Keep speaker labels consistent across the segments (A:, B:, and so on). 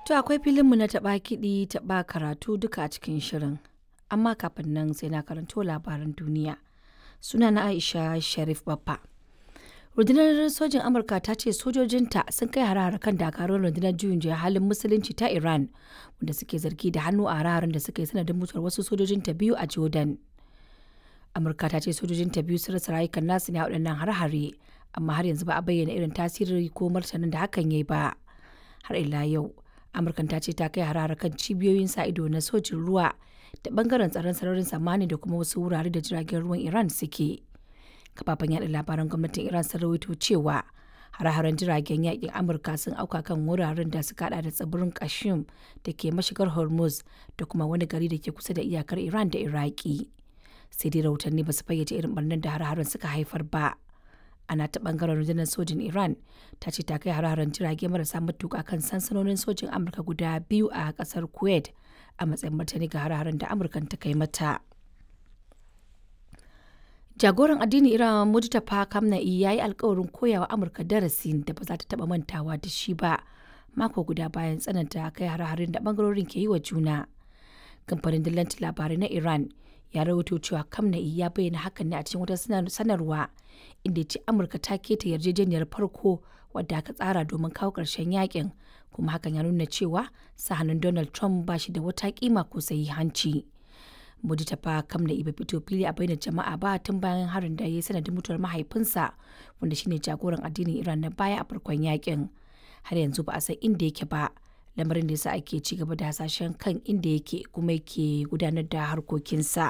A: To akwai filinmu na taɓa kiɗi taɓa karatu duka a cikin shirin. Amma kafin nan sai na karanto labaran duniya. Suna na Aisha Sharif Baffa. Rundunar sojin Amurka ta ce sojojinta sun kai hare-hare kan dakarun rundunar juyin juya halin musulunci ta Iran wanda suke zargi da hannu a hare da suka yi sanadin mutuwar wasu sojojinta biyu a Jordan. Amurka ta ce sojojinta biyu sun rasa rayukan nasu ne a waɗannan hare-hare amma har yanzu ba a bayyana irin tasiri ko martanin da hakan ya yi ba. Har ila yau, Amurkan ta ce ta kai hare kan cibiyoyin sa ido na sojin ruwa da bangaren tsaron sararin samani da kuma wasu wurare da jiragen ruwan Iran suke. kafafen yaɗa labaran gwamnatin iran sun rawaito cewa hare-haren jiragen yakin amurka sun auka kan wuraren da suka hada da tsibirin kashim da ke mashigar hormuz da kuma wani gari da ke kusa da iyakar iran da iraki sai dai rahotanni ba su fayyace irin barnar da hare-haren suka haifar ba ana ta bangaren rundunar sojin iran ta ce ta kai hare-haren jirage marasa matuka kan sansanonin sojin amurka guda biyu a kasar kuwait a matsayin martani ga hare-haren da amurkan ta kai mata jagoran addinin iran mujtaba kamna'i ya yi alkawarin koyawa amurka darasin da ba za ta taba mantawa da shi ba mako guda bayan tsananta kai hare-haren da bangarorin ke yi wa juna kamfanin dillancin labarai na iran ya rawaito cewa kamna'i ya bayyana hakan ne a cikin wata sanarwa inda ya ce amurka ta keta yarjejeniyar farko wadda aka tsara domin kawo ƙarshen yakin kuma hakan ya nuna cewa sahanin donald trump ba shi da wata kima ko hanci. Modi ta fa kam da iba fito fili a bainar jama'a ba tun bayan harin da ya yi sanadin mutuwar mahaifinsa wanda shine jagoran addinin Iran na baya a farkon yakin. Har yanzu ba a san inda yake ba, lamarin da yasa ake ci gaba da hasashen kan inda yake kuma yake gudanar da harkokinsa.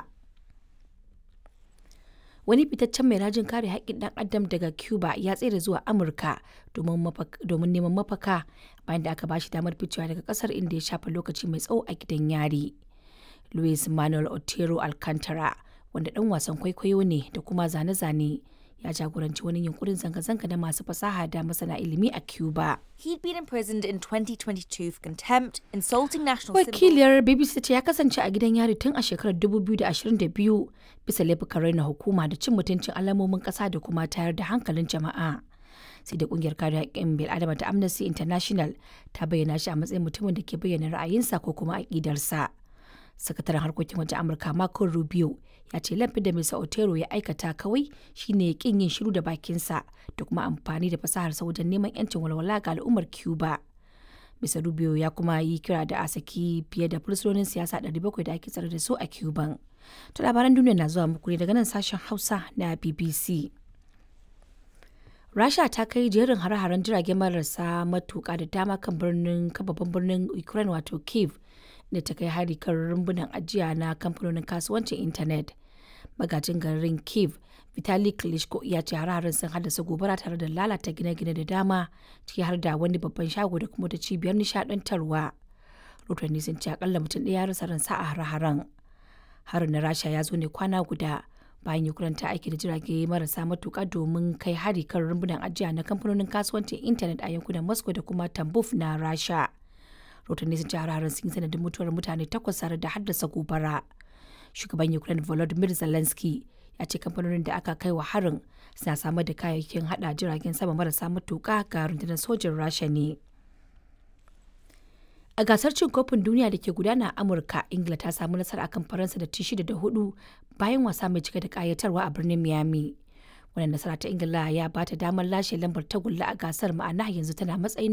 A: Wani fitaccen mai rajin kare haƙƙin ɗan adam daga Cuba ya tsere zuwa Amurka domin neman mafaka bayan da aka bashi damar ficewa daga ƙasar inda ya shafa lokaci mai tsawo a gidan yari. Luis Manuel Otero Alcantara, wanda ɗan wasan kwaikwayo ne da kuma zane-zane, ya jagoranci wani yunkurin zanga-zanga na masu fasaha da masana ilimi a Cuba.
B: He'd been imprisoned in 2022 for contempt, insulting national
A: Wakiliyar BBC ce ya kasance a gidan yari tun a shekarar 2022 bisa laifukan raina hukuma da cin mutuncin alamomin ƙasa da kuma tayar da hankalin jama'a. sai da kungiyar kare haƙƙin bil'adama ta Amnesty International ta bayyana shi a matsayin mutumin da ke bayyana ra'ayinsa ko kuma aƙidarsa. sakataren harkokin wajen amurka marco rubio ya ce laifin da mr otero ya aikata kawai shine kin yin shiru da bakinsa da kuma amfani da fasaharsa wajen neman yancin walwala ga al'ummar cuba mr rubio ya kuma yi kira da a saki fiye da fursunonin siyasa 700 da ake tsare da su a cuban to labaran duniya na zuwa muku ne daga nan sashen hausa na bbc rasha ta kai jerin hare-haren jirage marasa matuka da dama kan birnin babban birnin ukraine wato kiev da ta kai hari kan rumbunan ajiya na kamfanonin kasuwancin intanet magajin garin kiev vitali klitschko ya ce hare sun haddasa gobara tare da lalata gine-gine da dama ciki har da wani babban shago da kuma da cibiyar nishadantarwa rotanni sun ce akalla mutum ɗaya ya rasa ransa a hare-haren harin na rasha ya zo ne kwana guda bayan ukraine ta aiki da jirage marasa matuka domin kai hari kan rumbunan ajiya na kamfanonin kasuwancin intanet a yankunan moscow da kuma tambuf na rasha rahotanni sun ci hararin sun yi sanadin mutuwar mutane takwas tare da haddasa gobara shugaban ukraine volodymyr zelensky ya ce kamfanonin da aka kai wa harin suna samar da kayayyakin hada jiragen sama marasa matuka ga rundunar sojin rasha ne a gasar cin kofin duniya da ke gudana a amurka ingila ta samu nasara akan faransa da ci shida da hudu bayan wasa mai cike da kayatarwa a birnin miami wannan nasara ta ingila ya bata damar lashe lambar tagulla a gasar ma'ana yanzu tana matsayin